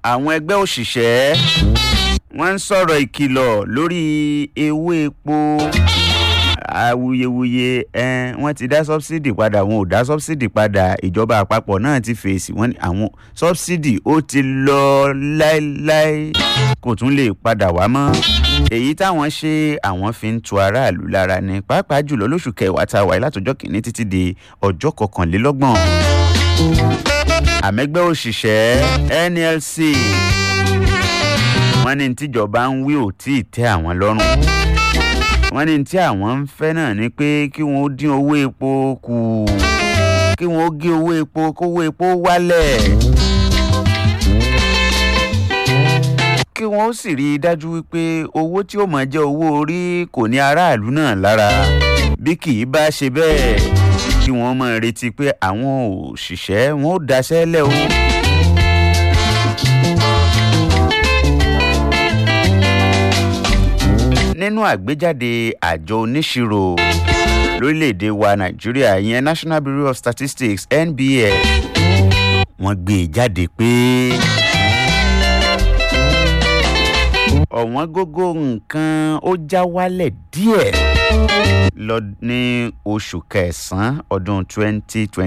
àwọn ẹgbẹ́ òṣìṣẹ́ wọ́n ń sọ̀rọ̀ ìkìlọ̀ lórí ewé epo awuyewuye ẹn wọ́n ti dá sọ́bsidì padà wọn ò dá sọ́bsidì padà ìjọba àpapọ̀ náà ti fèsì wọ́n ní àwọn sọ́bsidì ó ti lọ láéláé kò tún lè padà wá mọ́ èyí táwọn ṣe àwọn fi ń tu aráàlú lára ní pàápàá jùlọ lóṣù kẹwàá tá a wáyé látọjọ́ kìíní títí di ọjọ́ kọkànlélọ́gbọ̀n àmẹ́gbẹ́ òṣìṣẹ́ nlc wọ́n ní tíjọba ń wí ò tí ì tẹ́ àwọn lọ́rùn wọ́n ní tí àwọn ń fẹ́ náà ni pé kí wọ́n dín owó epo kù kí wọ́n gé owó epo kówó epo wálẹ̀ kí wọ́n sì rí i dájú wípé owó tí ó máa jẹ́ owó orí kò ní aráàlú náà lára bí kì í bá ṣe bẹ́ẹ̀ kí wọ́n máa retí pé àwọn òṣìṣẹ́ wọn ó daṣẹ́ lẹ̀ o. nínú àgbéjáde àjọ oníṣirò lórílẹ̀‐èdè wa nàìjíríà ìyẹn national bureau of statistics nbs wọ́n gbé e jáde pé ọ̀wọ́n gógó nǹkan ó já wálẹ̀ díẹ̀ lọ ní oṣù kẹsàn-án ọdún twenty twenty.